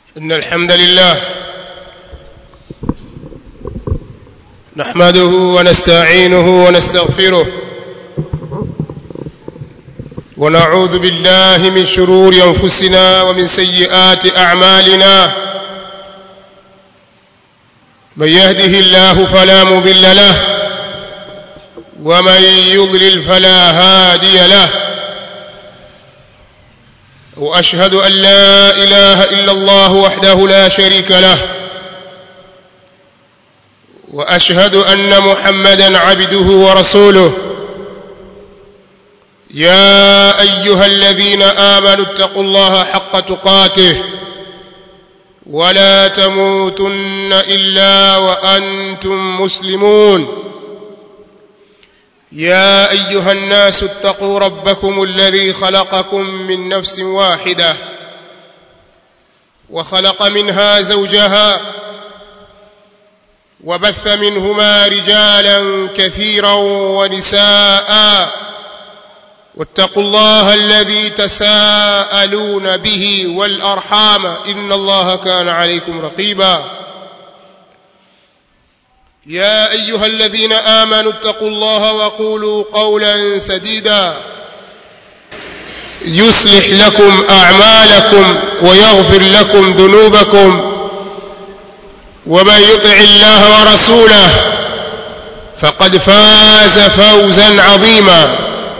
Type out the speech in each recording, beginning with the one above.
إن الحمد لله نحمده ونستعينه ونستغفره ونعوذ بالله من شرور أنفسنا ومن سيئات أعمالنا من يهده الله فلا مضل له ومن يضلل فلا هادي له واشهد ان لا اله الا الله وحده لا شريك له واشهد ان محمدا عبده ورسوله يا ايها الذين امنوا اتقوا الله حق تقاته ولا تموتن الا وانتم مسلمون يا ايها الناس اتقوا ربكم الذي خلقكم من نفس واحده وخلق منها زوجها وبث منهما رجالا كثيرا ونساء واتقوا الله الذي تساءلون به والارحام ان الله كان عليكم رقيبا يا ايها الذين امنوا اتقوا الله وقولوا قولا سديدا يصلح لكم اعمالكم ويغفر لكم ذنوبكم ومن يطع الله ورسوله فقد فاز فوزا عظيما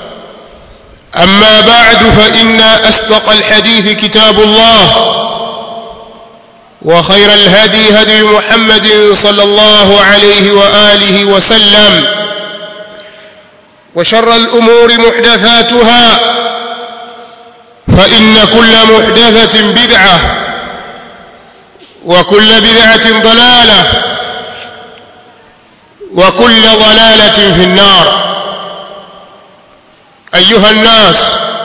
اما بعد فان اصدق الحديث كتاب الله وخير الهدي هدي محمد صلى الله عليه واله وسلم وشر الامور محدثاتها فان كل محدثه بدعه وكل بدعه ضلاله وكل ضلاله في النار ايها الناس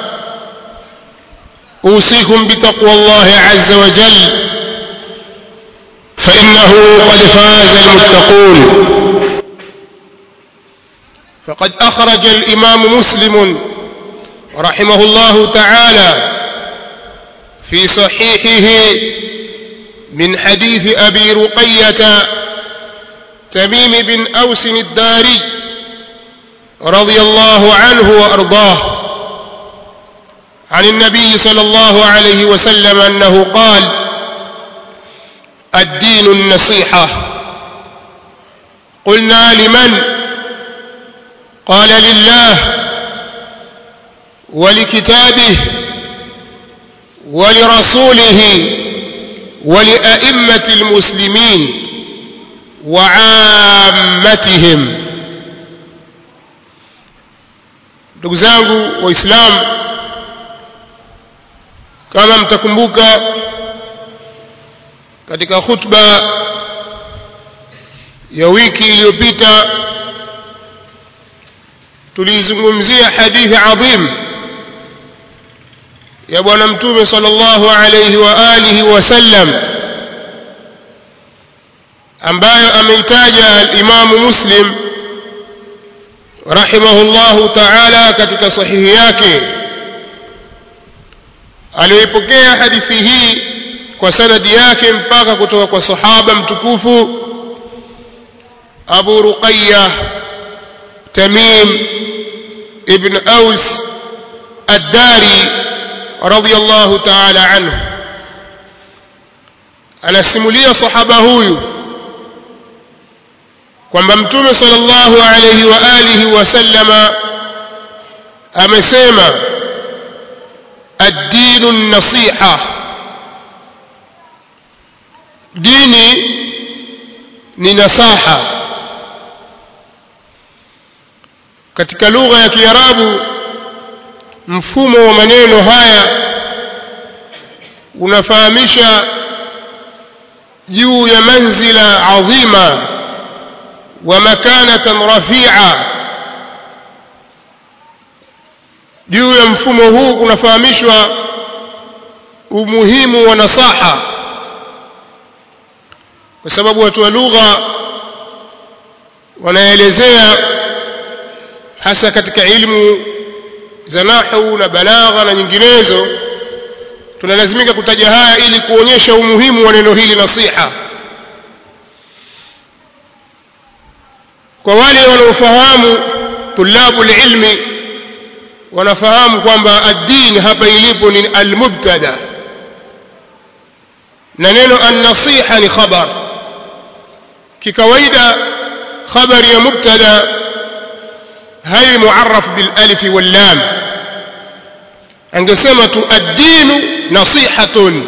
اوصيكم بتقوى الله عز وجل فإنه قد فاز المتقون فقد أخرج الإمام مسلم رحمه الله تعالى في صحيحه من حديث أبي رقية تميم بن أوس الداري رضي الله عنه وأرضاه عن النبي صلى الله عليه وسلم أنه قال الدين النصيحة قلنا لمن قال لله ولكتابه ولرسوله ولأئمة المسلمين وعامتهم ndugu zangu waislamu kama mtakumbuka katika khutba ya wiki iliyopita tulizungumzia hadithi adhim ya bwana mtume sallallahu alayhi wa alihi wasallam ambayo ameitaja al-Imam Muslim rahimahullahu ta'ala katika sahihi yake aliyoipokea hadithi hii kwa sanadi yake mpaka kutoka kwa sahaba mtukufu Abu Ruqayya Tamim ibn Aus Ad-Dari radiyallahu ta'ala anhu anasimulia sahaba huyu kwamba mtume sallallahu alayhi wa alihi wasallama amesema ad-dinu an-nasiha dini ni nasaha katika lugha ya kiarabu mfumo wa maneno haya unafahamisha juu ya manzila adhima wa makanatan rafi'a juu ya mfumo huu kunafahamishwa umuhimu wa nasaha kwa sababu watu wa lugha wanaelezea hasa katika ilmu za nahwu na balagha na nyinginezo tunalazimika kutaja haya ili kuonyesha umuhimu wa neno hili nasiha kwa wale wanaofahamu tulabu ilmi wanafahamu kwamba ad-din hapa ilipo ni al-mubtada na neno an-nasiha ni khabar kikawaida khabari ya mubtada hai muarraf bil alif wal lam angesema tu ad-din nasihatun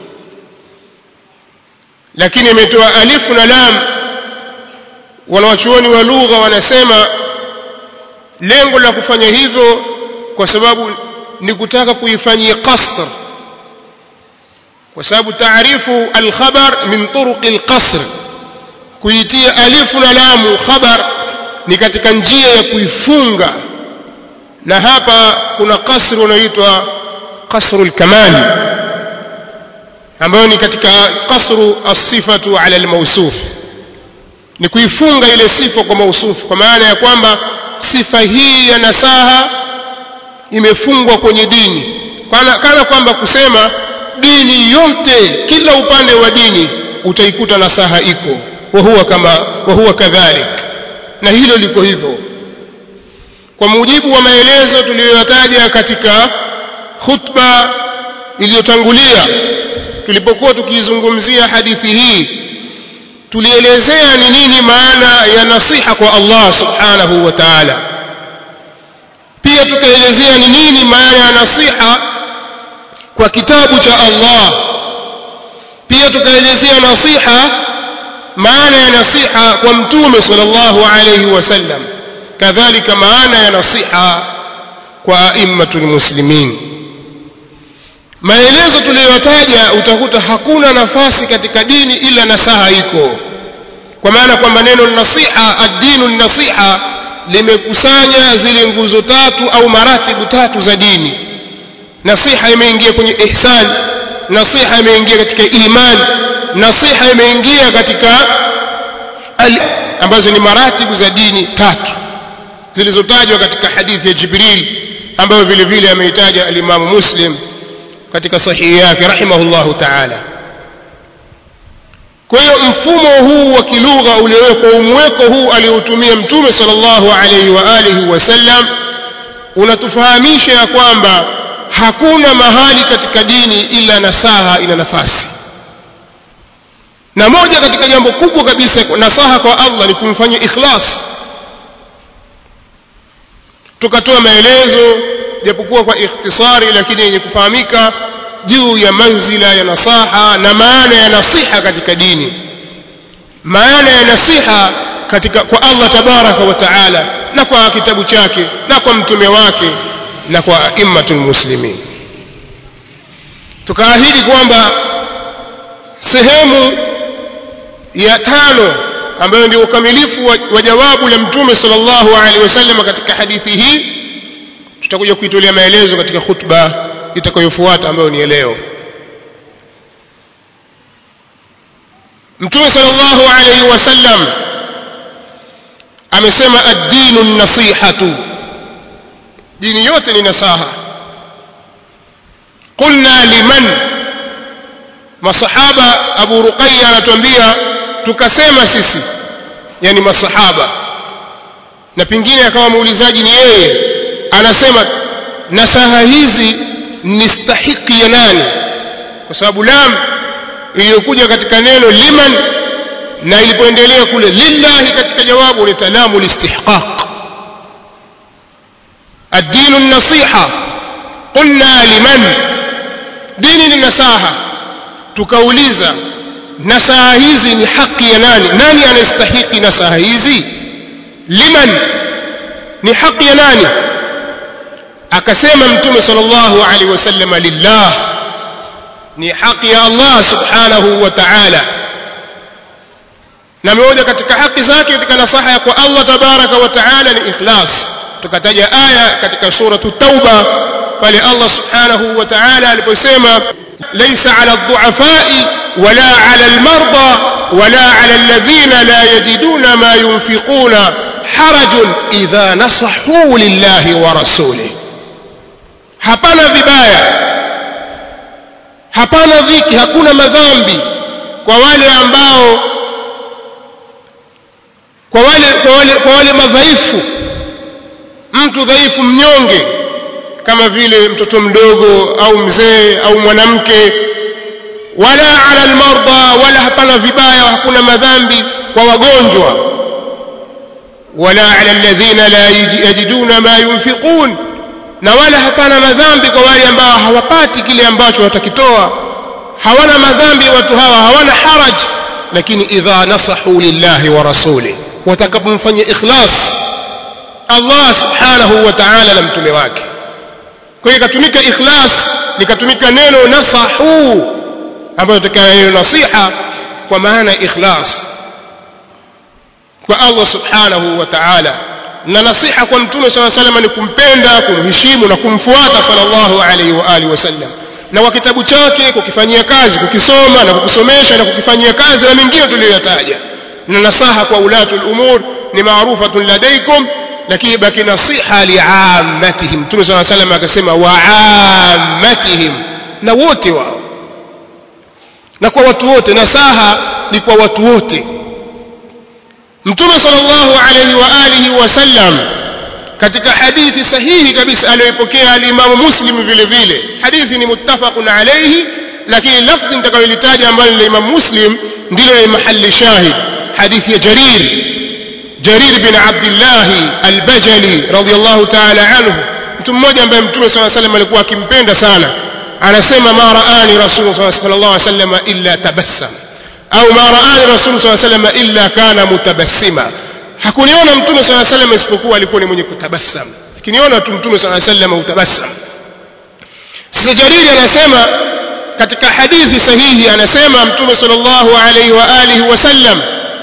lakini imetoa alif na lam wanawachuoni wa lugha wanasema lengo la kufanya hivyo kwa sababu ni kutaka kuifanyia qasr kwa sababu taarifu alkhabar min turuq alqasr kuitia alifu na lamu khabar ni katika njia ya kuifunga na hapa kuna kasri unaoitwa kasru alkamal ambayo ni katika kasru as-sifatu ala al-mawsuf ni kuifunga ile sifa kwa mausufu kwa maana ya kwamba sifa hii ya nasaha imefungwa kwenye dini kana, kana kwamba kusema dini yote kila upande wa dini utaikuta nasaha iko wa huwa kama wa huwa kadhalik na hilo liko hivyo kwa mujibu wa maelezo tuliyoyataja katika khutba iliyotangulia tulipokuwa tukizungumzia hadithi hii tulielezea ni nini maana ya nasiha kwa Allah subhanahu wa ta'ala pia tukaelezea ni nini maana ya nasiha kwa kitabu cha Allah pia tukaelezea nasiha maana ya nasiha kwa mtume sallallahu alayhi wasallam kadhalika maana ya nasiha kwa aimmatul muslimin maelezo tuliyotaja utakuta hakuna nafasi katika dini ila nasaha iko kwa maana kwamba neno nasiha ad-dinu nasiha limekusanya zile nguzo tatu au maratibu tatu za dini nasiha imeingia kwenye ihsan nasiha imeingia katika iman nasiha imeingia katika al ambazo ni maratibu za dini tatu zilizotajwa katika hadithi ya Jibril ambayo vile vile ameitaja al-Imam Muslim katika sahihi yake rahimahullahu ta'ala kwa hiyo mfumo huu wa kilugha uliowekwa umweko huu aliotumia mtume sallallahu alayhi wa alihi wasallam unatufahamisha ya kwamba hakuna mahali katika dini ila nasaha ina nafasi na moja katika jambo kubwa kabisa nasaha kwa Allah ni kumfanyia ikhlas tukatoa maelezo japokuwa kwa ikhtisari lakini yenye kufahamika juu ya manzila ya nasaha na maana ya nasiha katika dini maana ya nasiha katika kwa Allah tabaraka wa taala na kwa kitabu chake na kwa mtume wake na kwa aimmatul muslimin tukaahidi kwamba sehemu ya tano ambayo ndio ukamilifu wa, wa jawabu la mtume sallallahu alaihi wasallam katika hadithi hii tutakuja kuitolea maelezo katika khutba itakayofuata ambayo ni leo mtume sallallahu alaihi wasallam amesema ad-dinu an-nasihatu dini yote ni nasaha qulna liman masahaba abu ruqayya anatuambia tukasema sisi yani masahaba na pingine akawa muulizaji ni yeye anasema nasaha hizi ni stahiki ya nani kwa sababu lam iliyokuja katika neno liman na ilipoendelea kule lillahi katika jawabu ni talamu listihqaq الدين النصيحة قلنا لمن دين النصاحة tukauliza nasaha hizi ni haki ya nani nani anastahiki nasaha hizi liman ni haki ya nani akasema mtume sallallahu alaihi wasallam lillah ni haki ya Allah subhanahu wa ta'ala na moja katika haki zake katika nasaha kwa Allah tabaraka wa ta'ala ni ikhlas tukataja aya katika suratu tauba pale Allah subhanahu wa ta'ala aliposema laysa 'ala ad-du'afa'i wala 'ala al-marda wala 'ala alladhina la yajiduna ma yunfiquna harajun idha nasahu lillahi wa rasulihi hapana vibaya hapana dhiki hakuna madhambi kwa wale ambao kwa wale kwa wale, kwa wale madhaifu mtu dhaifu mnyonge kama vile mtoto mdogo au mzee au mwanamke wala ala almarda wala hapana vibaya hakuna madhambi kwa wagonjwa wala ala alladhina la yajiduna ma yunfiqun na wala hapana madhambi kwa wale ambao hawapati kile ambacho watakitoa hawana madhambi watu hawa hawana haraj lakini idha nasahu lillahi wa rasuli watakapomfanyia ikhlas Allah subhanahu wa ta'ala na mtume wake kwa hiyo ikatumika ikhlas likatumika neno nasahu ambayo tokana neno nasiha kwa maana ikhlas kwa Allah subhanahu wa ta'ala na nasiha kwa mtume swalla sallam ni kumpenda kumheshimu na kumfuata sallallahu alaihi wa alihi wasallam na kwa kitabu chake kukifanyia kazi kukisoma na kukusomesha na kukifanyia kazi na mengine tuliyoyataja na nasaha kwa ulatul umur ni maarufatun ladaikum lakini baki nasiha liammatihim mtume swalla sallam akasema waammatihim na wote wao na kwa watu wote nasaha ni kwa watu wote mtume sallallahu alayhi wa alihi wasallam katika hadithi sahihi kabisa aliyoipokea alimamu muslim vile vile hadithi ni muttafaqun alayhi lakini lafdhi nitakayolitaja ambalo ni imam muslim ndilo ni mahali shahid hadithi ya jarir jarir bin abdullah al-bajali radiyallahu ta'ala anhu mtu mmoja ambaye mtume sallallahu alayhi wasallam alikuwa akimpenda sana anasema ma raani rasulullah sallallahu alayhi wasallam illa tabassam au ma raani rasul sallallahu alayhi wasallam illa kana mutabassima hakuniona mtume sallallahu alayhi wasallam isipokuwa alikuwa ni mwenye kutabassam akiniona tu mtume sallallahu alayhi wasallam utabassam sasa jariri anasema katika hadithi sahihi anasema mtume sallallahu alayhi wa alihi wasallam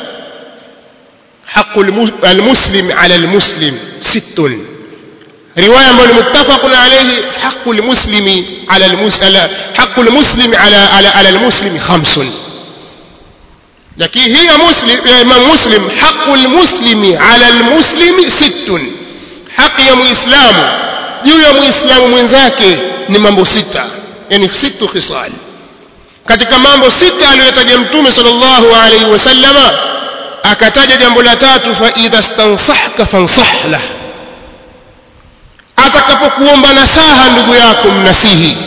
حق المسلم على المسلم ست روايه ambayo muttafaqun alayhi حق المسلم على المسلم حق المسلم على على على المسلم خمس lakini hii ya muslim ya imam muslim haqul muslimi ala almuslimi sittun haki ya muislamu juu ya muislamu mwenzake ni mambo sita yani sittu khisal katika mambo sita aliyotaja mtume sallallahu alaihi wasallama akataja jambo la tatu fa idha stansahka fansah lah atakapokuomba nasaha ndugu yako mnasihi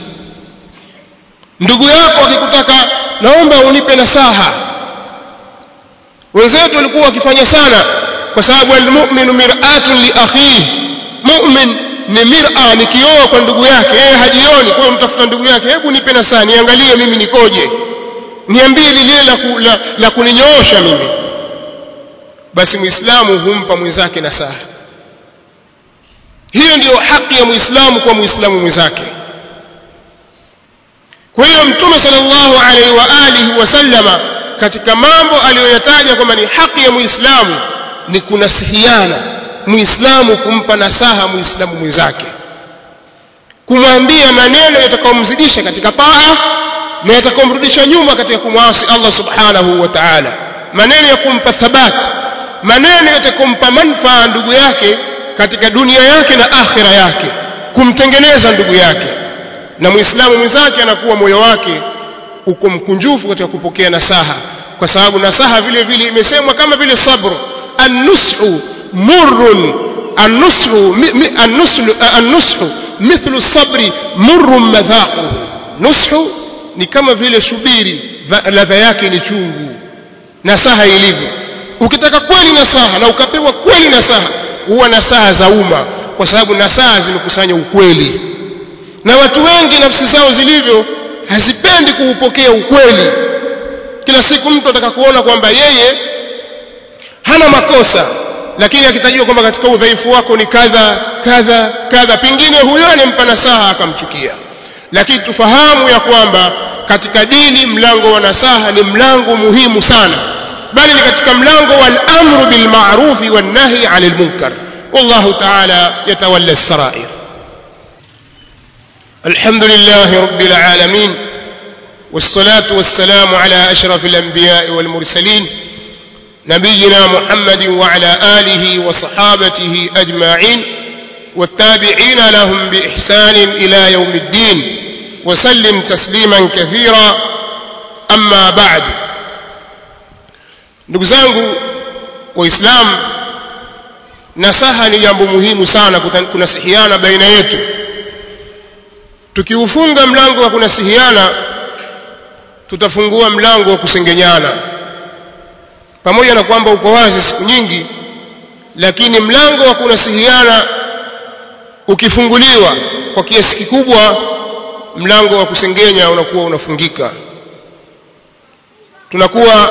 ndugu yako akikutaka naomba unipe nasaha wenzetu walikuwa wakifanya sana kwa sababu almu'minu mir'atun li akhihi mu'min ni mir'a ni kioo kwa ndugu yake yeye hajioni kwa mtafuta ndugu yake hebu nipe nasaha niangalie mimi nikoje niambie lile la, ku, la, la kuninyoosha mimi basi muislamu humpa mwenzake nasaha hiyo ndiyo haki ya muislamu kwa muislamu mwenzake kwa hiyo mtume sallallahu alaihi wa alihi wasallama katika mambo aliyoyataja kwamba ni haki ya muislamu ni kunasihiana muislamu kumpa nasaha muislamu mwenzake kumwambia maneno yatakayomzidisha katika taa na yatakayomrudisha nyuma katika kumwasi Allah subhanahu wa ta'ala maneno ya kumpa thabat maneno yatakompa manufaa ndugu yake katika dunia yake na akhira yake kumtengeneza ndugu yake na muislamu mwenzake anakuwa moyo wake uko mkunjufu katika kupokea nasaha kwa sababu nasaha vile vile imesemwa kama vile sabr an-nushu murrun an-nushu an-nushu an-nushu mithlu sabri murrun madhaquhu nushu ni kama vile shubiri ladha yake ni chungu nasaha ilivyo ukitaka kweli nasaha na ukapewa kweli nasaha huwa nasaha za umma kwa sababu nasaha zimekusanya ukweli na watu wengi nafsi zao zilivyo hazipendi kuupokea ukweli kila siku mtu ataka kuona kwamba yeye hana makosa lakini akitajua kwamba katika udhaifu wako ni kadha kadha kadha pengine huyo anempa nasaha akamchukia lakini tufahamu ya kwamba katika dini mlango wa nasaha ni mlango muhimu sana bali ni katika mlango wal amru bil ma'ruf wan nahy 'anil munkar wallahu ta'ala yatawalla as-sara'ir الحمد لله رب العالمين والصلاة والسلام على أشرف الأنبياء والمرسلين نبينا محمد وعلى آله وصحابته أجمعين والتابعين لهم بإحسان إلى يوم الدين وسلم تسليما كثيرا أما بعد ndugu zangu waislamu nasaha ni jambo muhimu sana kunasihiana baina yetu tukiufunga mlango wa kunasihiana tutafungua mlango wa kusengenyana pamoja na kwamba uko wazi siku nyingi lakini mlango wa kunasihiana ukifunguliwa kwa kiasi kikubwa mlango wa kusengenya unakuwa unafungika tunakuwa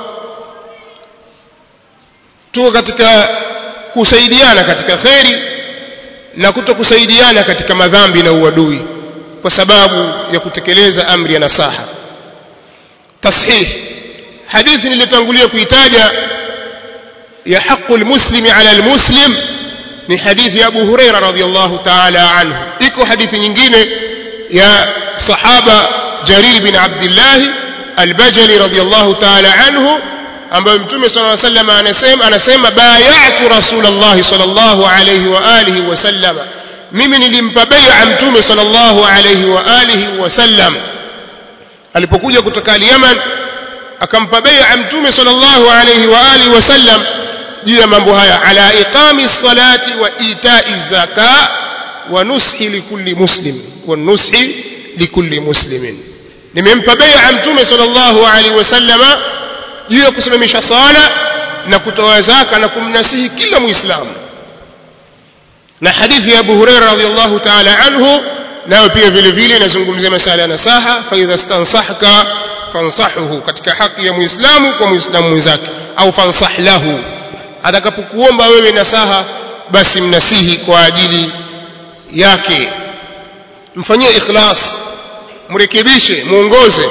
tuko katika kusaidiana katika kheri na kuto kusaidiana katika madhambi na uadui kwa sababu ya kutekeleza amri ya nasaha tashih hadithi niliyotangulia kuitaja ya haqu almuslimi ala almuslim ni hadithi ya Abu Huraira radhiyallahu ta'ala anhu iko hadithi nyingine ya sahaba Jarir bin Abdullah al-Bajali radhiyallahu ta'ala anhu ambayo mtume sallallahu alayhi wasallam anasema anasema bay'atu rasulullah sallallahu alayhi wa alihi wasallam mimi nilimpa bai'a mtume sallallahu alayhi wa alihi wasallam alipokuja kutoka Yemen akampa bai'a mtume sallallahu alayhi wa alihi wasallam juu ya mambo haya ala iqami salati wa ita'i zaka wa nushi likulli muslim wa nushi likulli muslimin nimempa bai'a mtume sallallahu alayhi wasallama juu ya kusimamisha sala na kutoa zaka na kumnasihi kila muislamu na hadithi ya Abu Hurairah radhiyallahu ta'ala anhu nayo pia vile vile inazungumzia masala ya nasaha fa idha stansahaka fansahuhu katika haki ya muislamu kwa muislamu mwenzake au fansah lahu atakapokuomba wewe nasaha basi mnasihi kwa ajili yake mfanyie ikhlas mrekebishe muongoze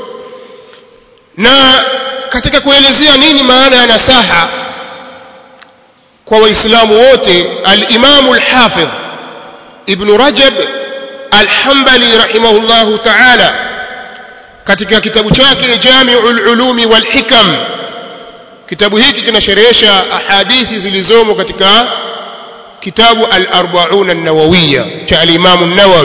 na katika kuelezea nini maana ya nasaha kwa waislamu wote al-Imam al-Hafidh Ibn Rajab al-Hanbali rahimahullahu ta'ala katika kitabu chake Jami'ul Ulumi wal Hikam kitabu hiki kinasherehesha ahadithi zilizomo katika kitabu al-Arba'un an-Nawawiyya cha al-Imam an-Nawawi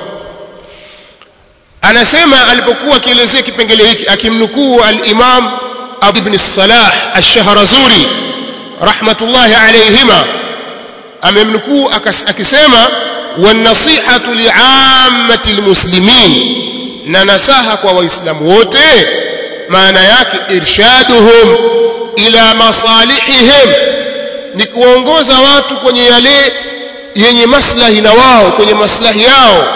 anasema alipokuwa akielezea kipengele hiki akimnukuu al-Imam Abu Ibn Salah Ash-Shahrazuri rahmatullahi alayhima amemnukuu akisema wan-nasihatu li'ammati al-muslimin na nasaha kwa waislamu wote maana yake irshaduhum ila masalihihim ni kuongoza watu kwenye yale yenye maslahi na wao kwenye maslahi yao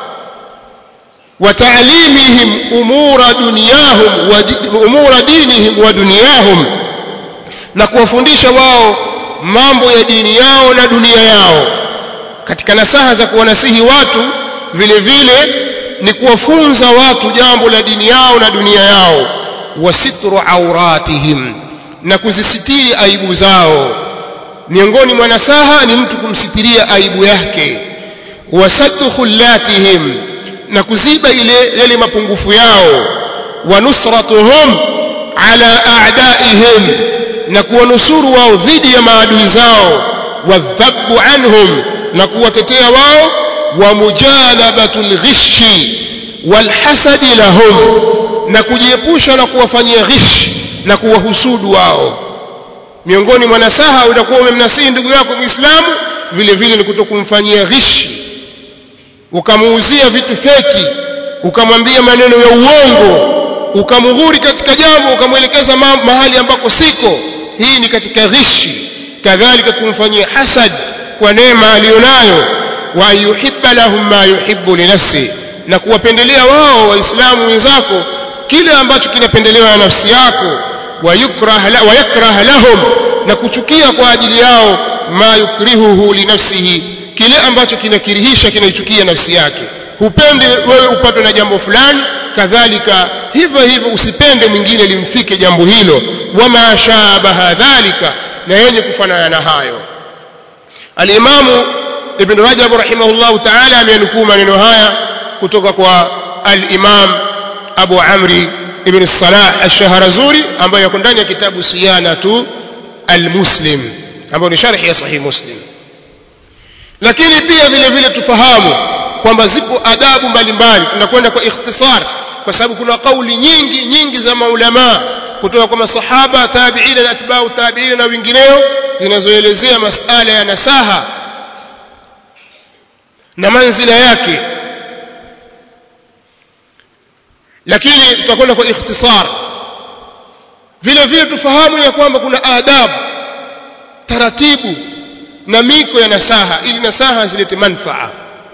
وتعليمهم أمور دنياهم وأمور دينهم ودنياهم na kuwafundisha wao mambo ya dini yao na dunia yao katika nasaha za kuwanasihi watu vile vile ni kuwafunza watu jambo la dini yao na dunia yao wasitru auratihim na kuzisitiri aibu zao miongoni mwa nasaha ni mtu kumsitiria aibu yake wasaddu khullatihim na kuziba ile yale mapungufu yao wa nusratuhum ala a'daihim na kuwanusuru wao dhidi ya maadui zao wadhabu anhum na kuwatetea wao wa mujalabatul ghishi walhasadi lahum na kujiepusha na kuwafanyia ghish na kuwahusudu wao miongoni mwa nasaha utakuwa umemnasihi ndugu yako muislamu vile vile ni kutokumfanyia ghishi ukamuuzia vitu feki ukamwambia maneno ya uongo ukamghuri katika jambo ukamwelekeza mahali ambako siko hii ni katika ghishi kadhalika kumfanyia hasad kwa neema aliyonayo wa ayuhibba lahum ma yuhibbu li nafsi na kuwapendelea wao waislamu wenzako kile ambacho kinapendelewa na nafsi yako wa yukrah la, wa yakrah lahum na kuchukia kwa ajili yao ma yukrihuhu li nafsihi kile ambacho kinakirihisha kinaichukia nafsi yake hupende wewe upatwe na jambo fulani kadhalika hivyo hivyo usipende mwingine limfike jambo hilo wama shabaha dhalika na yenye kufanana na hayo alimamu ibn rajab rahimahullahu ta'ala amenukuu maneno haya kutoka kwa al-imam abu amri ibn salah ash-shahrazuri ambaye yako ndani ya kitabu siyanatu al-muslim ambayo ni sharhi ya sahih muslim lakini pia vile vile tufahamu kwamba zipo adabu mbalimbali tunakwenda kwa ikhtisar kwa sababu kuna kauli nyingi nyingi za maulama kutoka kwa masahaba tabiina na atbau tabiina na wengineo zinazoelezea masala ya nasaha na manzila yake lakini tutakwenda kwa ikhtisar vile vile tufahamu ya kwamba kuna adabu taratibu na miko ya nasaha ili nasaha zilete manfaa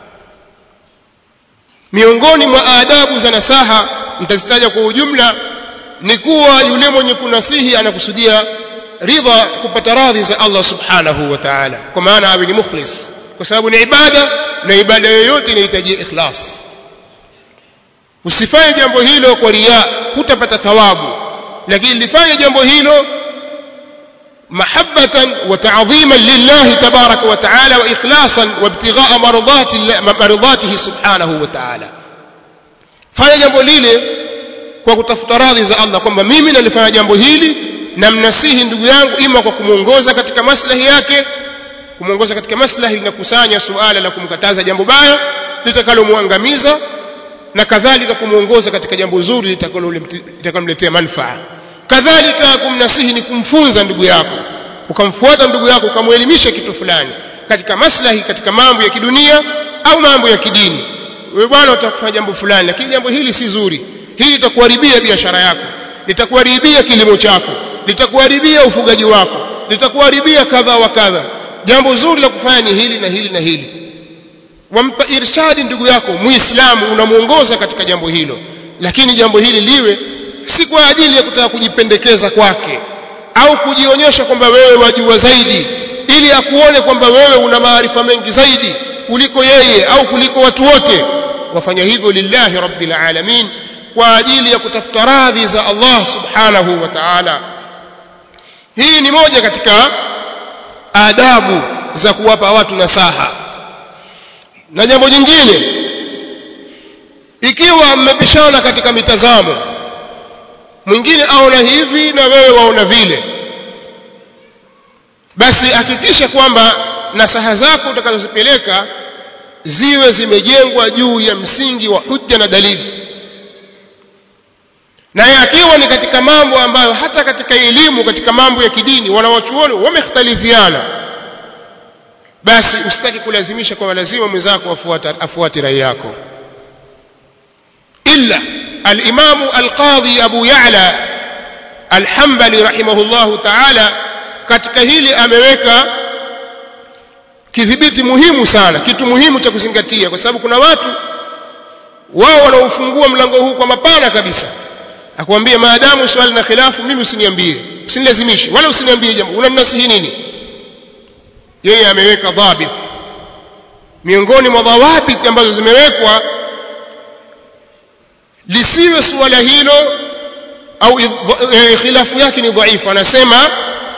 miongoni mwa adabu za nasaha mtazitaja kwa ujumla ni kuwa yule mwenye kunasihi anakusudia ridha kupata radhi za Allah subhanahu wa ta'ala kwa maana awe ni mukhlis kwa sababu ni ibada na ibada yoyote inahitaji ikhlas usifanye jambo hilo kwa riya hutapata thawabu lakini lifanye jambo hilo محبة وتعظيما لله تبارك وتعالى وإخلاصا وابتغاء مرضات مرضاته سبحانه وتعالى fanya jambo lile kwa kutafuta radhi za Allah kwamba mimi nalifanya jambo hili na mnasihi ndugu yangu ima kwa kumwongoza katika maslahi yake kumwongoza katika maslahi linakusanya suala la kumkataza jambo baya litakalomwangamiza na kadhalika kumwongoza katika jambo zuri litakalomletea manufaa kadhalika kumnasihi ni kumfunza ndugu yako ukamfuata ndugu yako ukamwelimisha kitu fulani katika maslahi katika mambo ya kidunia au mambo ya kidini wewe bwana utakufanya jambo fulani lakini jambo hili si zuri hili litakuharibia biashara yako litakuharibia kilimo chako litakuharibia ufugaji wako litakuharibia kadha wa kadha jambo zuri la kufanya ni hili na hili na hili wampa irshadi ndugu yako muislamu unamuongoza katika jambo hilo lakini jambo hili liwe si kwa ajili ya kutaka kujipendekeza kwake au kujionyesha kwamba wewe wajua zaidi ili akuone kwamba wewe una maarifa mengi zaidi kuliko yeye au kuliko watu wote wafanya hivyo lillahi rabbil alamin kwa ajili ya kutafuta radhi za Allah subhanahu wa ta'ala hii ni moja katika adabu za kuwapa watu nasaha na jambo jingine ikiwa mmepishana katika mitazamo mwingine aona hivi na wewe waona vile basi hakikisha kwamba nasaha zako utakazozipeleka ziwe zimejengwa juu ya msingi wa hujja na dalili na akiwa ni katika mambo ambayo hata katika elimu katika mambo ya kidini wanawachuoni wamekhtalifiana basi usitaki kulazimisha kwa lazima mwenzako afuate afuate rai yako illa الإمام القاضي أبو يعلى الحنبلي رحمه الله تعالى katika hili ameweka kidhibiti muhimu sana kitu muhimu cha kuzingatia kwa sababu kuna watu wao wanaofungua mlango huu kwa mapana kabisa akwambia maadamu swali na khilafu mimi usiniambie usinilazimishe wala usiniambie jambo unanasihi nini yeye ameweka dhabit miongoni mwa dhawabit ambazo zimewekwa lisiwe suala hilo au khilafu yake ni dhaifu anasema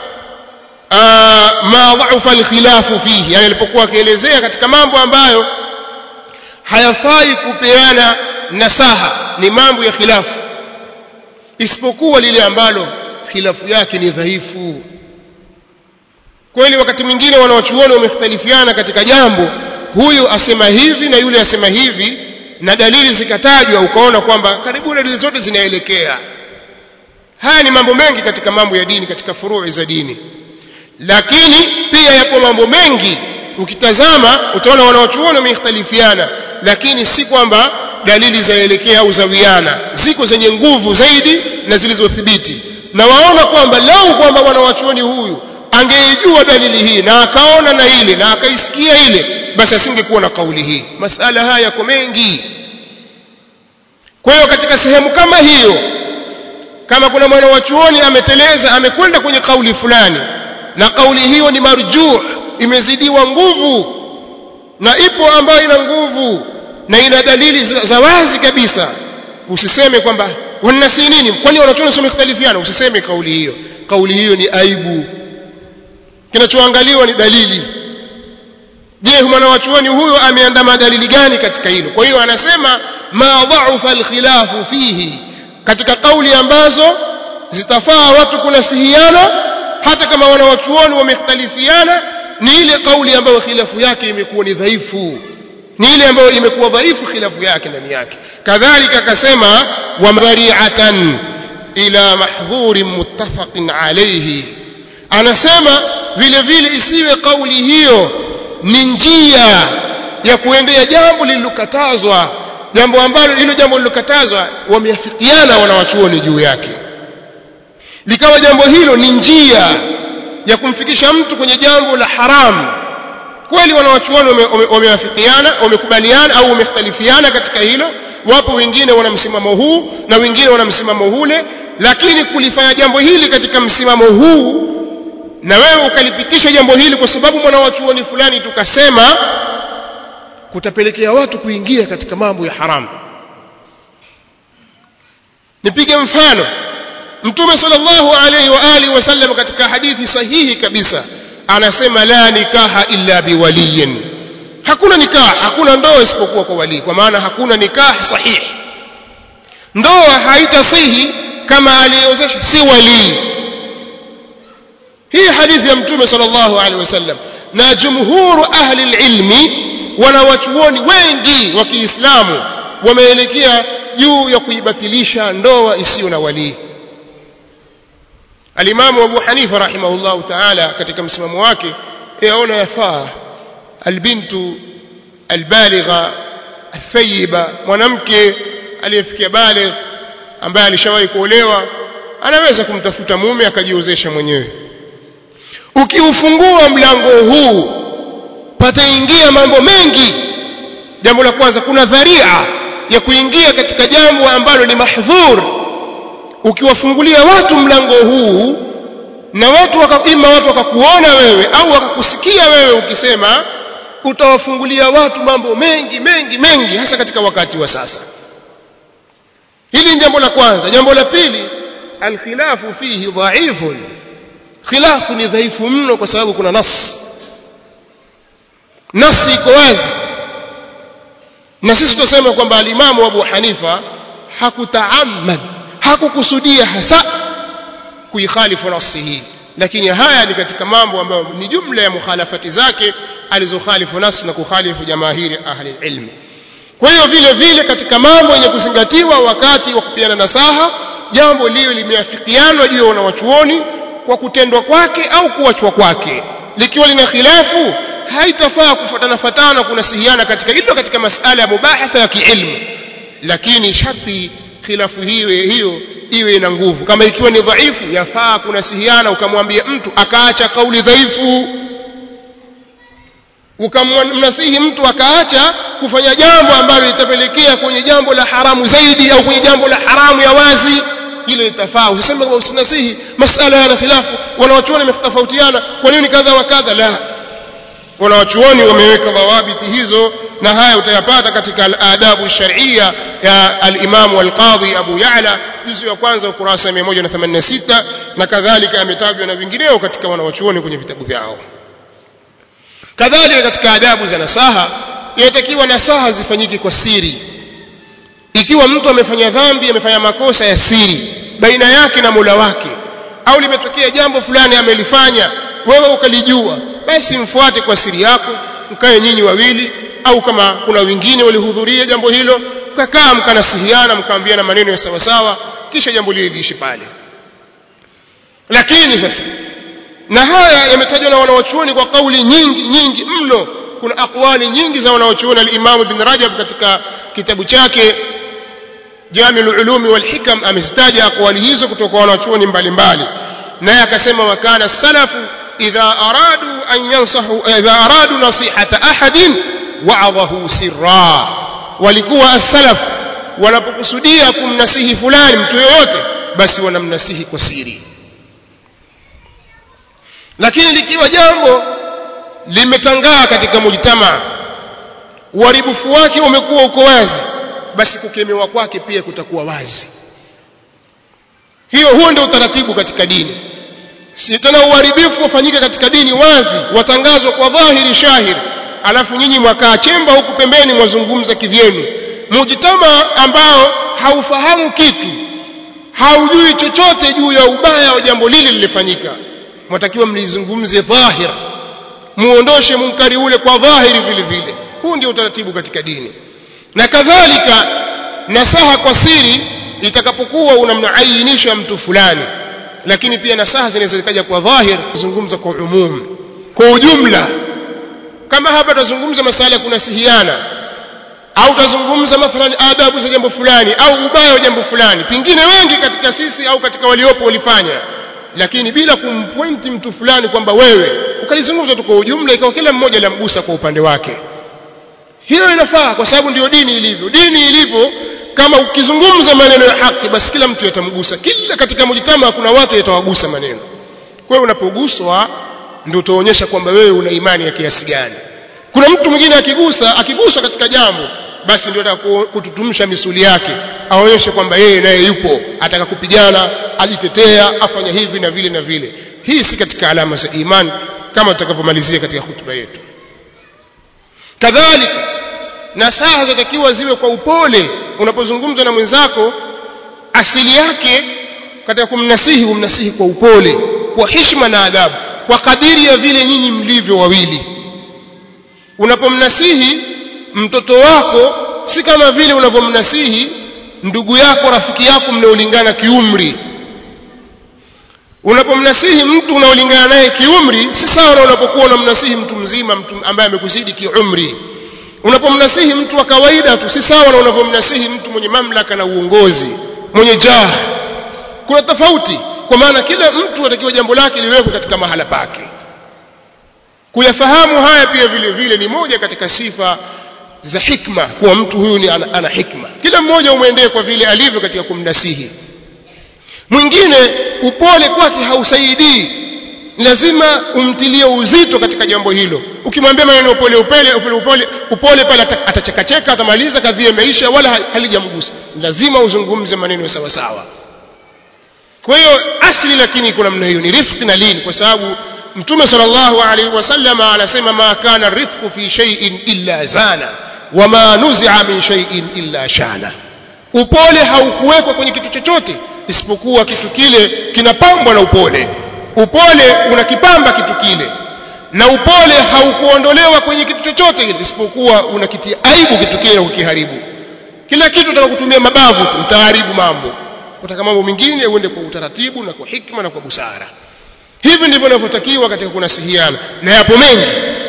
ma dha'afa alkhilafu fihi yani alipokuwa akielezea katika mambo ambayo hayafai kupeana nasaha ni mambo ya khilafu isipokuwa lile ambalo khilafu yake ni dhaifu kweli wakati mwingine wanawachuoni wamekhtalifiana katika jambo huyu asema hivi na yule asema hivi na dalili zikatajwa ukaona kwamba karibu dalili zote zinaelekea haya ni mambo mengi katika mambo ya dini katika furui za dini lakini pia yapo mambo mengi ukitazama utaona wanawachuoni wamekhtalifiana lakini si kwamba dalili zaelekea au zawiana ziko zenye nguvu zaidi na zilizothibiti na waona kwamba lau kwamba wanawachuoni huyu angeijua dalili hii na akaona na ile na akaisikia ile basi asingekuwa na kauli hii masala haya yako mengi kwa hiyo katika sehemu kama hiyo kama kuna mwana wa chuoni ameteleza amekwenda kwenye kauli fulani na kauli hiyo ni marjuh imezidiwa nguvu na ipo ambayo ina nguvu na ina dalili za wazi kabisa usiseme kwamba wanasi nini kwani wanachuoni sio mختلفiana usiseme kauli hiyo kauli hiyo ni aibu kinachoangaliwa ni dalili je mwana wa chuoni huyo ameandama dalili gani katika hilo kwa hiyo anasema ma dha'afa alkhilafu fihi katika kauli ambazo zitafaa watu kunasihiana hata kama wana wachuoni wamekhtalifiana ni ile kauli ambayo khilafu yake imekuwa ni dhaifu ni ile ambayo imekuwa dhaifu khilafu yake ndani yake kadhalika akasema wa madhari'atan ila mahdhurin muttafaqin alayhi anasema vile vile isiwe kauli hiyo ni njia ya kuendea jambo lililokatazwa jambo ambalo hilo jambo lililokatazwa wameafikiana wanawachuoni juu yake likawa jambo hilo ni njia ya kumfikisha mtu kwenye jambo la haramu kweli wanawachuoni wamewafikiana wamekubaliana au wamekhtalifiana katika hilo wapo wengine wana msimamo huu na wengine wana msimamo hule lakini kulifanya jambo hili katika msimamo huu na wewe ukalipitisha jambo hili kwa sababu mwanawachuoni fulani tukasema kutapelekea watu kuingia katika mambo ya haramu nipige mfano mtume sallallahu alaihi wa alihi wasallam katika hadithi sahihi kabisa anasema la nikaha illa biwaliyin hakuna nikah hakuna ndoa isipokuwa kwa wali kwa maana hakuna nikah sahihi ndoa haitasihi kama aliyozesha si wali hii hadithi ya mtume sallallahu alaihi wasallam na jumhuru ahli ilmi wanawachuoni wengi wa Kiislamu wameelekea juu ya kuibatilisha ndoa isiyo na walii alimamu Abu Hanifa rahimahullahu ta'ala katika msimamo wake yaona yafaa albintu albaligha athayiba mwanamke aliyefikia baligh ambaye alishawahi kuolewa anaweza kumtafuta mume akajiozesha mwenyewe ukiufungua mlango huu pataingia mambo mengi jambo la kwanza kuna dharia ya kuingia katika jambo ambalo ni mahdhur ukiwafungulia watu mlango huu na watu waka, ima watu wakakuona wewe au wakakusikia wewe ukisema utawafungulia watu mambo mengi mengi mengi hasa katika wakati wa sasa hili ni jambo la kwanza jambo la pili alkhilafu fihi dhaifun khilafu ni dhaifu mno kwa sababu kuna nas nasi iko wazi na sisi tutasema kwamba alimamu Abu Hanifa hakutaamad hakukusudia hasa kuikhalifu nasi hii lakini haya ni katika mambo ambayo ni jumla ya mukhalafati zake alizokhalifu nasi na kukhalifu jamaahiri ahli ilmi kwa hiyo vile vile katika mambo yenye kuzingatiwa wakati wa kupiana nasaha jambo lile limeafikianwa juu ya wanawachuoni kwa kutendwa kwake au kuachwa kwake likiwa lina khilafu haitafaa kufuatana fatana kunasihiana katika hilo katika masala ya mubahatha ya kiilmu lakini sharti khilafu hiyo hiyo iwe ina nguvu kama ikiwa ni dhaifu yafaa kunasihiana ukamwambia mtu akaacha kauli dhaifu ukamnasihi mtu akaacha kufanya jambo ambalo litapelekea kwenye jambo la haramu zaidi au kwenye jambo la haramu ya wazi hilo litafaa usiseme kwamba usinasihi masala yana khilafu wanawachuoni wametofautiana kwa nini kadha wa kadha la wanawachuoni wameweka dhawabiti hizo na haya utayapata katika al-adabu shar'iyya ya al-Imam al-Qadhi Abu Ya'la juzu ya kwanza ukurasa 186 na kadhalika yametajwa na vingineo katika wanawachuoni kwenye vitabu vyao kadhalika katika adabu za nasaha inatakiwa nasaha zifanyike kwa siri ikiwa mtu amefanya dhambi amefanya makosa ya siri baina yake na Mola wake au limetokea jambo fulani amelifanya wewe ukalijua basi mfuate kwa siri yako mkae nyinyi wawili au kama kuna wengine walihudhuria jambo hilo mkakaa mkanasihiana mkaambiana maneno ya sawa sawa kisha jambo lile liishi pale lakini sasa na haya yametajwa na wanawachuoni kwa kauli nyingi nyingi mno kuna akwali nyingi za wanawachuoni al-Imam Ibn Rajab katika kitabu chake Jami'ul Ulumi wal Hikam amezitaja akwali hizo kutoka kwa wanawachuoni mbalimbali naye akasema wakana salafu idha aradu an yansahu idha aradu nasihata ahadin wa'adhahu sirra walikuwa as-salaf wanapokusudia kumnasihi fulani mtu yoyote basi wanamnasihi kwa siri lakini likiwa jambo limetangaa katika mujtama uharibifu wake umekuwa uko wazi basi kukemewa kwake pia kutakuwa wazi hiyo huo ndio utaratibu katika dini si tena uharibifu ufanyike katika dini wazi watangazwa kwa dhahiri shahir alafu nyinyi mwakaa chemba huku pembeni mwazungumza kivyenu mujtama ambao haufahamu kitu haujui chochote juu ya ubaya wa jambo lile lilifanyika mwatakiwa mlizungumze dhahir muondoshe munkari ule kwa dhahiri vile vile huu ndio utaratibu katika dini na kadhalika nasaha kwa siri itakapokuwa unamainisha mtu fulani lakini pia nasaha zinaweza zikaja kwa dhahir kuzungumza kwa umum kwa ujumla kama hapa tutazungumza masala ya kunasihiana au tutazungumza mathalan adabu za jambo fulani au ubaya wa jambo fulani pengine wengi katika sisi au katika waliopo walifanya lakini bila kumpointi mtu fulani kwamba wewe ukalizungumza tu kwa ujumla ikawa kila mmoja lamgusa kwa upande wake hilo linafaa kwa sababu ndio dini ilivyo dini ilivyo kama ukizungumza maneno ya haki basi kila mtu yatamgusa kila katika mujitama kuna watu yatawagusa maneno kwa hiyo unapoguswa ndio utaonyesha kwamba wewe una imani ya kiasi gani kuna mtu mwingine akigusa akiguswa katika jambo basi ndio kututumsha misuli yake aonyeshe kwamba yeye naye yupo ataka kupigana ajitetea afanya hivi na vile na vile hii si katika alama za imani kama tutakavyomalizia katika hutuba yetu kadhalika nasaha zatakiwa ziwe kwa upole unapozungumza na mwenzako asili yake katika kumnasihi umnasihi kwa upole kwa heshima na adabu kwa kadiri ya vile nyinyi mlivyo wawili unapomnasihi mtoto wako si kama vile unavyomnasihi ndugu yako rafiki yako mnaolingana kiumri unapomnasihi mtu unaolingana naye kiumri si sawa na unapokuwa unamnasihi mtu mzima mtu ambaye amekuzidi kiumri unapomnasihi mtu wa kawaida tu si sawa na unavyomnasihi mtu mwenye mamlaka na uongozi mwenye jah kuna tofauti kwa maana kila mtu atakiwa jambo lake liwekwe katika mahala pake kuyafahamu haya pia vile vile ni moja katika sifa za hikma kuwa mtu huyu ni ana, ana hikma kila mmoja umwendee kwa vile alivyo katika kumnasihi mwingine upole kwake hausaidii lazima umtilie uzito katika jambo hilo ukimwambia maneno upole upole upole upole, upole pale atachekacheka atamaliza kadhia imeisha wala halijamgusa lazima uzungumze maneno sawa sawa kwa hiyo asli lakini kuna namna hiyo ni rifqi na lini kwa sababu mtume sallallahu alaihi wasallam anasema ma kana rifqu fi shay'in illa zana wama nuzi'a min shay'in illa shana upole haukuwekwa kwenye kitu chochote isipokuwa kitu kile kinapambwa na upole upole unakipamba kitu kile na upole haukuondolewa kwenye kitu chochote kile isipokuwa unakitia aibu kitu kile na kukiharibu kila kitu utaka kutumia mabavu tu utaharibu mambo utaka mambo mengine uende kwa utaratibu na kwa hikma na kwa busara hivi ndivyo inavyotakiwa katika kunasihiana na yapo mengi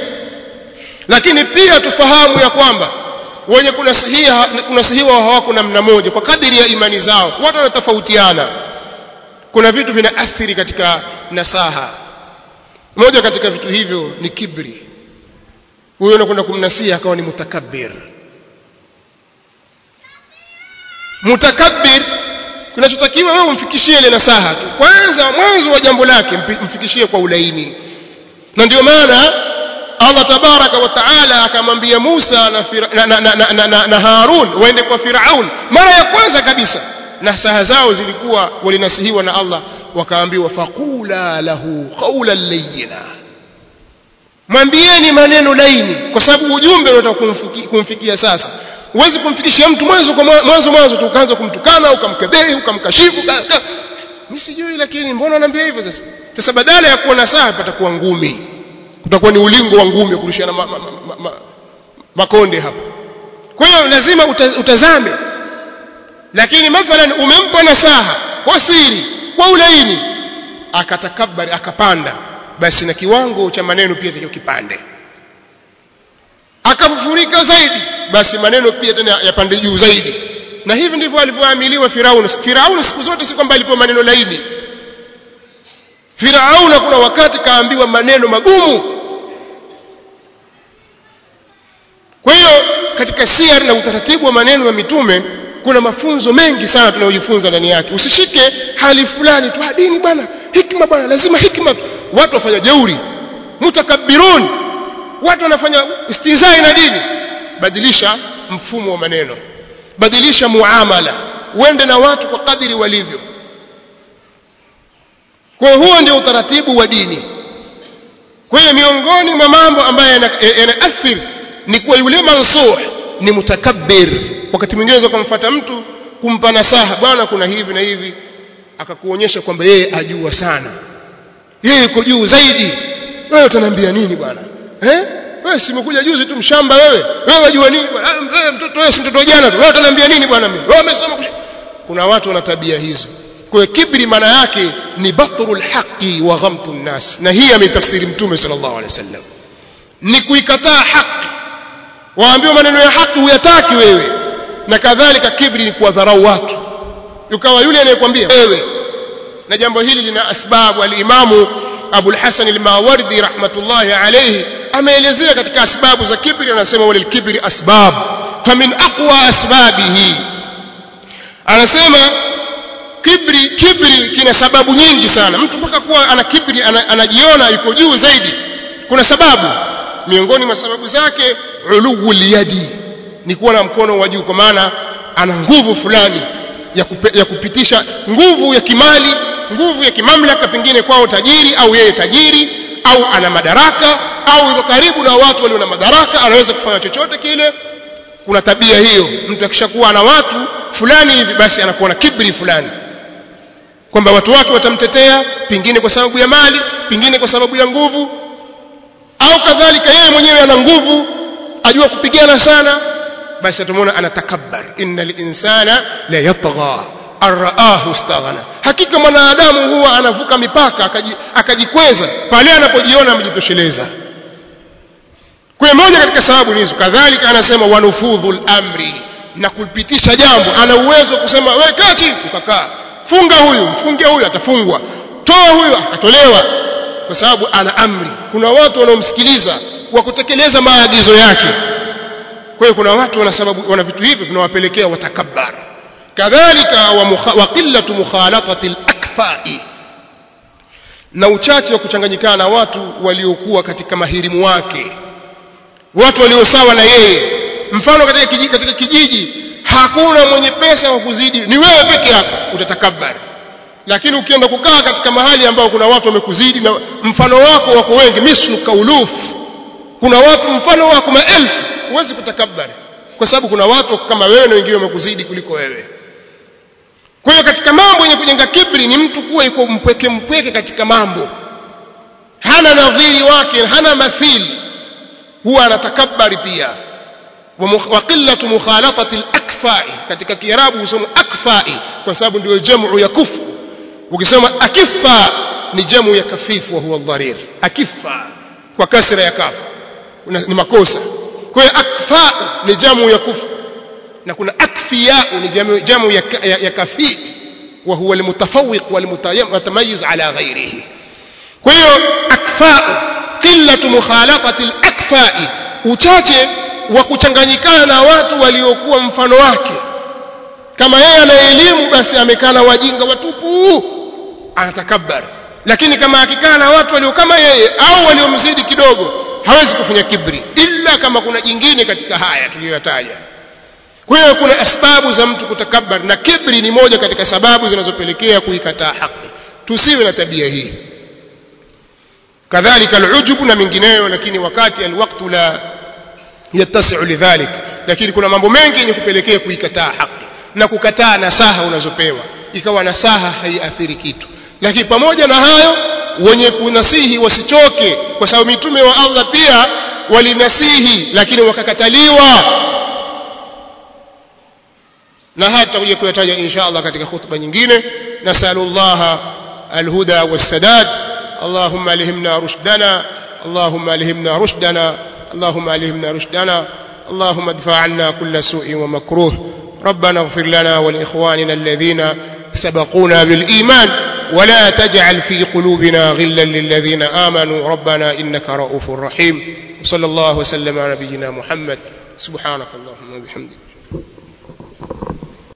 lakini pia tufahamu ya kwamba wenye kunasihia kunasihiwa hawako namna moja kwa kadiri ya imani zao watu wanatofautiana kuna vitu vinaathiri katika nasaha moja katika vitu hivyo ni kibri huyo anakwenda kumnasiha akawa ni mutakabbir mutakabbir kinachotakiwa wewe umfikishie ile nasaha tu kwanza mwanzo wa jambo lake mfikishie kwa ulaini na ndio maana Allah tabaraka wa taala akamwambia Musa na, na, na, na, na, na, na Harun waende kwa Firaun mara ya kwanza kabisa nasaha zao zilikuwa walinasihiwa na Allah wakaambiwa faqula lahu qawlan layyina mwambieni maneno laini kwa sababu ujumbe unataka kumfikia, kumfikia sasa huwezi kumfikishia mtu mwanzo kwa mwanzo mwanzo tu ukaanza kumtukana ukamkebehi ukamkashifu mimi sijui lakini mbona anaambia hivyo sasa sasa badala ya kuwa nasaha patakuwa ngumi kutakuwa ni ulingo wa ngumi kurushana ma, ma, ma, ma, ma, makonde hapo kwa hiyo lazima utazame lakini mathalan umempa nasaha kwa siri kwa ulaini akatakabari akapanda basi na kiwango cha maneno pia cha kipande akafufurika zaidi basi maneno pia tena yapande juu zaidi na hivi ndivyo alivyoamiliwa Firauni Firauni siku zote si kwamba alipewa maneno laini Firauni kuna wakati kaambiwa maneno magumu kwa hiyo katika siar na utaratibu wa maneno ya mitume kuna mafunzo mengi sana tunayojifunza ndani yake usishike hali fulani tu dini bwana hikma bwana lazima hikma watu wafanya jeuri mutakabbirun watu wanafanya istizai na dini badilisha mfumo wa maneno badilisha muamala uende na watu kwa kadiri walivyo kwa huo ndio utaratibu wa dini kwa hiyo miongoni mwa mambo ambayo yanaathiri ni kuwa yule mansuh ni mutakabbir wakati mwingine unaweza kumfuata mtu kumpa nasaha bwana kuna hivi na hivi akakuonyesha kwamba yeye ajua sana yeye yuko juu zaidi wewe utaniambia nini bwana eh wewe si umekuja juzi tu mshamba wewe wewe wajua nini bwana wewe mtoto wewe si mtoto jana tu wewe utaniambia nini bwana mimi wewe umesoma kuna watu wana tabia hizo kwa kibri maana yake ni batrul haqi wa ghamtu nnas na hii ametafsiri mtume sallallahu alaihi wasallam ni kuikataa haki waambiwa maneno ya haki huyataki wewe na kadhalika kibri ni kuwadharau watu ukawa yule anayekwambia wewe na jambo hili lina asbabu al-imamu Abu al-Hasan al-Mawardi rahmatullahi alayhi ameelezea katika asbabu za kibri anasema wal kibri asbab famin aqwa asbabihi anasema kibri kibri kina sababu nyingi sana mtu mpaka kuwa ana kibri anajiona yuko juu zaidi kuna sababu miongoni mwa sababu zake uluwul yadi ni kuwa na mkono wa juu kwa maana ana nguvu fulani ya, kupe, ya kupitisha nguvu ya kimali nguvu ya kimamlaka pengine kwao tajiri au yeye tajiri au ana madaraka au yuko karibu na watu walio na madaraka anaweza kufanya chochote kile kuna tabia hiyo mtu akishakuwa na watu fulani hivi basi anakuwa na kibri fulani kwamba watu wake watamtetea pengine kwa sababu ya mali pengine kwa sababu ya nguvu au kadhalika yeye mwenyewe ana nguvu ajua kupigana sana basi atamwona anatakabbar innal insana la yatgha araahu istaghna hakika mwanadamu huwa anavuka mipaka akajikweza pale anapojiona amejitosheleza kwa moja katika sababu hizo kadhalika anasema wanufudhul amri na kupitisha jambo ana uwezo kusema wewe kaa chini ukakaa funga huyu mfungie huyu atafungwa toa huyu atatolewa kwa sababu ana amri kuna watu wanaomsikiliza wa kutekeleza maagizo yake kwa hiyo kuna watu wana sababu wana vitu hivi vinawapelekea watakabbar kadhalika wa, mukha, wa qillatu mukhalatati al-akfai na uchache wa kuchanganyikana na watu waliokuwa katika mahirimu wake watu walio sawa na yeye mfano katika kijiji, katika kijiji hakuna mwenye pesa wa kuzidi ni wewe peke yako utatakabbar lakini ukienda kukaa katika mahali ambao kuna watu wamekuzidi na mfano wako wako wengi mislu kauluf kuna watu mfano wako maelfu huwezi kutakabari kwa sababu kuna watu kama wewe na wengine wamekuzidi kuliko wewe kwa hiyo katika mambo yenye kujenga kibri ni mtu kuwa yuko mpweke mpweke katika mambo hana nadhiri wake hana mathili huwa anatakabari pia wa qillatu mukhalatati al-akfai katika kiarabu husema akfai kwa sababu ndio jamu ya kufu ukisema akifa ni jamu ya kafifu wa huwa dharir akifa kwa kasra ya kafu ni makosa kwa hiyo akfa ni jamu ya kufu na kuna akfiya ni jamu, jamu ya, ya, ya kafi wa huwa almutafawiq walmutamayiz ala ghairihi kwa hiyo akfa qillatu mukhalaqati alakfai uchache wa kuchanganyikana na watu waliokuwa mfano wake kama yeye ana elimu basi amekaa na wajinga watupu anatakabbar lakini kama akikaa na watu walio kama yeye au waliomzidi kidogo hawezi kufanya kibri illa kama kuna jingine katika haya tuliyoyataja kwa hiyo kuna asbabu za mtu kutakabbar na kibri ni moja katika sababu zinazopelekea kuikataa haki tusiwe na tabia hii kadhalika alujubu na mingineyo lakini wakati alwaqtu la yattasi'u lidhalik lakini kuna mambo mengi yenye kupelekea kuikataa haki na kukataa nasaha unazopewa ikawa nasaha haiathiri kitu lakini pamoja na hayo wenye kunasihi wasichoke kwa sababu mitume wa Allah pia walinasihi lakini wakakataliwa na haya tutakuja kuyataja insha Allah katika khutba nyingine nasallallahu alhuda wassadad اللهم الهمنا رشدنا اللهم الهمنا رشدنا اللهم الهمنا رشدنا اللهم ادفع عنا كل سوء ومكروه ربنا اغفر لنا ولاخواننا الذين سبقونا بالايمان ولا تجعل في قلوبنا غلا للذين امنوا ربنا انك رؤوف رحيم وصلى الله وسلم على نبينا محمد سبحانك اللهم وبحمدك